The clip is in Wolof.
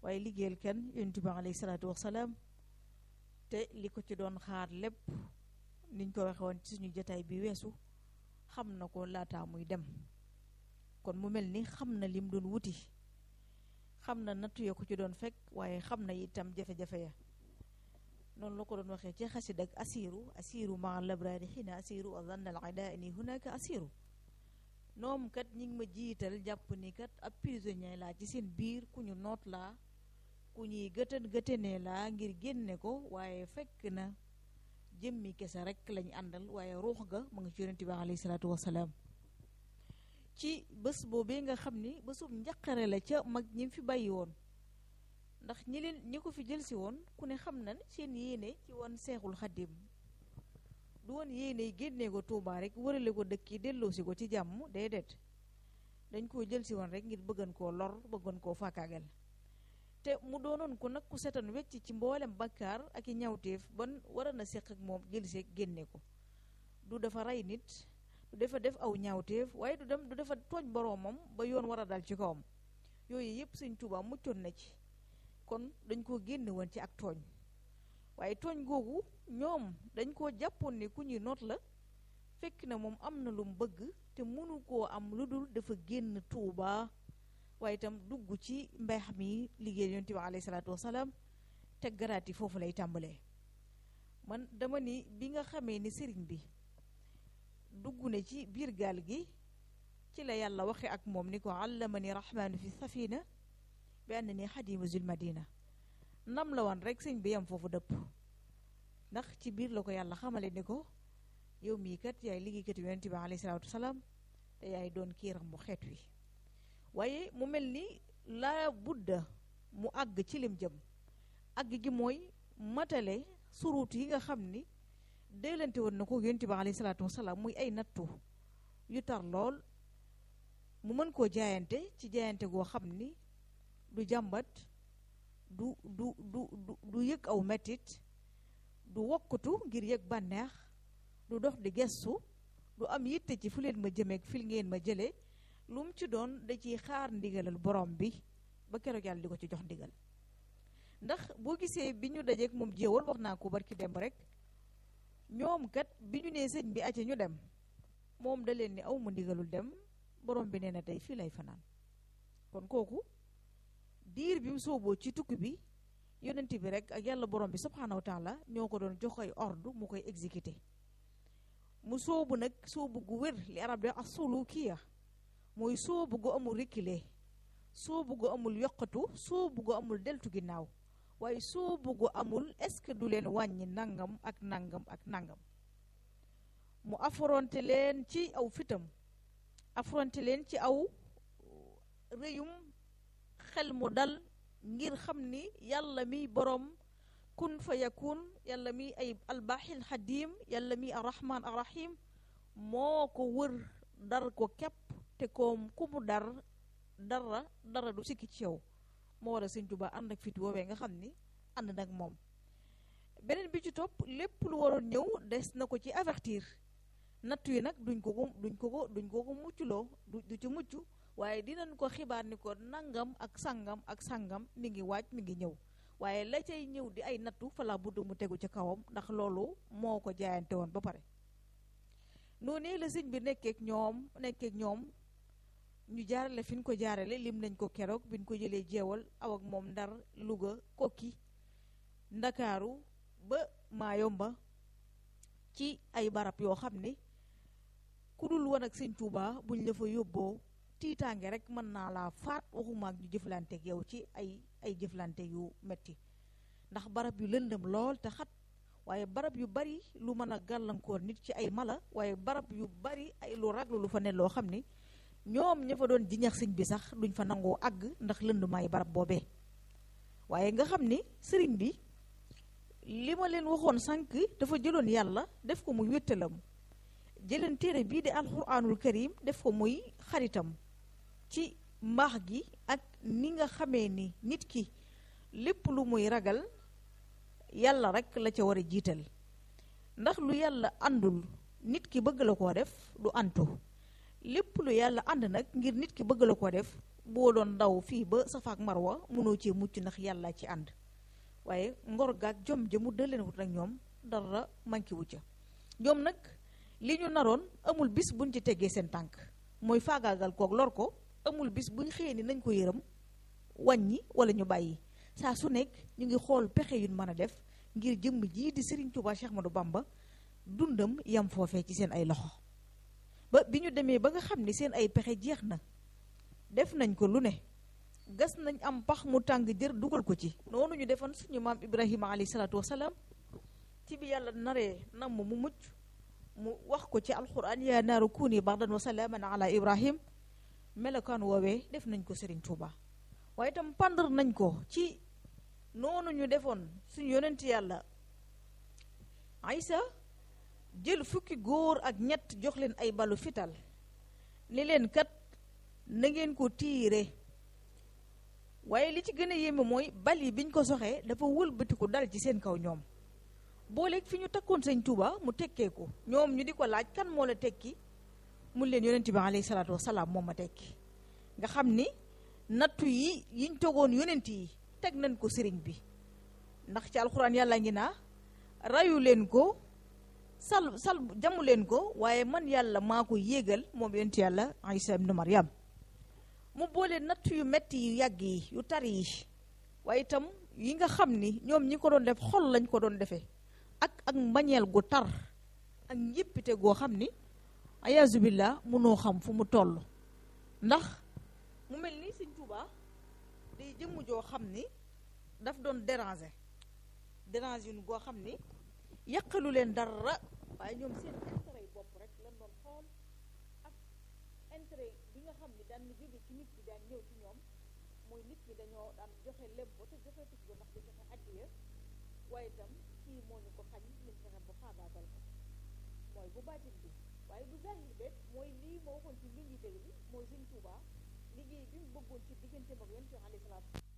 waaye liggéeyal kenn yonent bi alayhi salaatu wasalaam te li ko ci doon xaar lépp niñ ko waxe woon ci suñu jotaay bi weesu xam na ko laataa muy dem kon mu mel ni xam na lim doon wuti xam na nattu ya ko ci doon fekk waaye xam na itam jafe-jafe ya noonu la ko doon waxee ci xasid ak asiru asiru maa labraari xiina asiru wa zanna al ida ni hunaka asiru noom kat ñi ngi ma jiital jàpp ni kat ab prisonnier laa ci seen biir ku ñu noot laa ku ñuy gëtën gëtënee laa ngir génne ko waaye fekk na jëmmi kese rek lañ àndal waaye ruux ga mu ngi ci yonent bi alayhi salaatu wasalaam ci bés boobee nga xam ni bésub njaqare la ca mag ñi fi bàyyi woon ndax ñi leen ñi ko fi jël si woon ku ne xam na seen yéene ci woon seexul xaddim du woon yéene génnee ko Tuubaa rek wërale ko dëkk yi delloosi ko ci jàmm déedéet dañ koo jël si woon rek ngir bëggan koo lor bëggan koo faakaagal te mu doonoon ko nag ku setan wecc ci mboolem bakkaar ak i ñawteef ban war na seq ak moom jël see génne ko du dafa rey nit du dafa def aw ñaawteef waaye du dem du dafa tooñ boroomam ba yoon war a dal ci kawam yooyu yëpp Sëñ Tuubaa muccoon na ci kon dañ koo génne woon ci ak tooñ waaye tooñ googu ñoom dañ koo jàppoon ni ku ñuy noot la fekk na moom am na lu mu bëgg te mënu koo am lu dul dafa génn Tuubaa waaye itam dugg ci mbeex mi liggéey yonent bi alayhi salaatu wasalaam te garaati foofu lay tàmbalee man dama ni bi nga xamee ni sëriñ bi dugg na ci biir gaal gi ci la yàlla waxe ak moom ni ko allamani rahmaanu fi safina bi ànd ni xadimu zul madina nam la wan rek sëñ bi yam foofu dëpp ndax ci biir la ko yàlla xamale ni ko yow mii kat yaay liggéeykat yonent bi alayhi salaatu wasalaam te yaay doon kiiram bu xeet wi waaye mu mel ni laa budda mu àgg ci lim jëm àgg gi mooy matale suruut yi nga xam ni déelante woon na ko yonent bi alayhi salaatu wasalaam muy ay nattu yu tar lool mu mën koo jaayante ci jaayante goo xam ni du jàmbat du du du du yëg aw mettit du wokkatu ngir yëg bànneex du dox di gestu du am yitte ci fu leen ma jëmeeg fil ngeen ma jëlee lu mu ci doon da ciy xaar ndigalal borom bi ba keroog yàlla di ko ci jox ndigal ndax boo gisee bi ñu dajeek moom jéewal wax naa ko barki demb rek ñoom kat bi ñu nee sëñ bi acca ñu dem moom da leen ni aw ma ndigalul dem borom bi nee na tey fii lay fanaan kon kooku diir bi mu sooboo ci tukki bi yonent bi rek ak yàlla borom bi subhaanahu wa taala ñoo ko doon jox ay ordre mu koy exécuté mu soobu nag soobu gu wér li arab di wax sulukiya mooy soobu gu amul reculer soobu gu amul yokkatu soobu gu amul deltu ginnaaw waaye soobu gu amul est-ce que du leen wàññi nangam ak nangam ak nangam mu affronté leen ci aw fitam affronté leen ci aw rëyum xel mu dal ngir xam ni yàlla mi boroom kun fa yakun yàlla mi ay albaaxil xadim yàlla mi arrahman arrahim moo ko wër dar ko képp te koom ku mu dar dara dara du sikki ci yow moo war a sëñ Tuubaa ànd ak fit woowee nga xam ni ànd nag moom beneen bi ci topp lépp lu waroon ñëw des na ko ci avertir nattu yi nag duñ ko ko duñ ko ko duñ ko ko mucculoo du du ci mucc waaye dinañ ko xibaar ni ko nangam ak sangam ak sangam mi ngi waaj mi ngi ñëw waaye la cay ñëw di ay nattu fala budd mu tegu ci kawam ndax loolu moo ko jaayante woon ba pare noonu la sëñ bi nekkeek ñoom nekkeek ñoom ñu jaarale fi ñu ko jaarale lim nañ ko keroog bi ñu ko jëlee jeewal aw ak moom ndar Louga kokki ndakaaru ba Maayomba ci ay barab yoo xam ni ku dul woon ak sëñ Tuubaa buñ la fa yóbboo tiitaange rek mën naa laa faat waxuma ak ñu jëflanteeg yow ci ay ay jëflante yu metti ndax barab yu lëndëm lool te xat waaye barab yu bari lu mën a gàllankoor nit ci ay mala waaye barab yu bari ay lu raglu lu fa ne loo xam ni ñoom ña fa doon jiñax sëñ bi sax duñ fa nangoo àgg ndax lëndumaay barab boobee waaye nga xam ni sëriñ bi li ma leen waxoon sànq dafa jëloon yàlla def ko muy wéttalam jëleen téere bii di alxuraanul karim def ko muy xaritam ci mbaax gi ak ni nga xamee ni nit ki lépp lu muy ragal yàlla rek la ca war a jiital ndax lu yàlla àndul nit ki bëgg la koo def du antu lépp lu yàlla ànd nag ngir nit ki bëgg la koo def boo doon daw fii ba Safa ak Marwa mënoo cee mucc ndax yàlla ci ànd waaye ngor gaak jom ja mu dëleen wut nag ñoom dara manqué wu ca ñoom nag li ñu naroon amul bis buñ ci teggee seen tànk mooy faagaagal kook lor ko amul bis buñ xëyee ni nañ ko yërëm wàññi wala ñu bàyyi saa su nekk ñu ngi xool pexe yuñ mën a def ngir jëmm jii di Serigne Touba Cheikh Ahmadou Bamba dundam yam foofee ci seen ay loxo ba bi ñu demee ba nga xam ni seen ay pexe jeex na def nañ ko lu ne gas nañ am pax mu tàng jër dugal ko ci noonu ñu defoon suñu maam Ibrahima alayhi salaatu wasalaam ci bi yàlla naree namm mu mucc mu wax ko ci alquran yaa naaru kuuni bardan wa salaaman ala Ibrahim melokaan woowee def nañ ko Serigne Touba waaye itam pandar nañ ko ci noonu ñu defoon suñu yonent yàlla Aysa jël fukki góor ak ñett jox leen ay balu fital ni leen kat na ngeen ko tiire waaye li ci gën a yéeme mooy bal yi biñ ko soxee dafa wëlbatiku dal ci seen kaw ñoom booleeg fi ñu takkoon sëñ Tuuba mu tekkee ko ñoom ñu di ko laaj kan moo la tekki mun leen yonent bi alayhi salaatu wasalaam moom ma tekki nga xam ni nattu yi yiñ togoon yonent yi teg nañ ko sëriñ bi ndax ci alxuraan yàlla ngi naa rayu leen ko sal sal jamu leen ko waaye man yàlla maa ko yéegal moom yonent yàlla Isa ibnu Maryam mu boole natt yu metti yu yàgg yi yu tar yi waaye itam yi nga xam ni ñoom ñi ko doon def xol lañ ko doon defee ak ak mbañeel gu tar ak njéppite goo xam ni ayaasu billah mënoo xam fu mu toll ndax mu mel ni Sëñ Tuubaa day jëmm joo xam ni daf doon déranger déranger yu goo xam ni yàqalu leen dara waaye ñoom seen intérêt yi bopp rek lañ doon xool ak intérêt bi nga xam ni daan na jóge ci nit ki daan ñëw ci ñoom mooy nit ñi dañoo daan joxe lépp ba te joxe tus ba ndax di joxe addiya waaye itam kii moo ñu ko xañ ñu fexe ba faagaagal ko mooy bu baatin bi waaye bu zahir beet mooy lii moo waxoon ci li ñuy dégg bi mooy Sëñ Tuubaa liggéey bi mu bëggoon ci digganteem ak yonent bi alayhi salaatu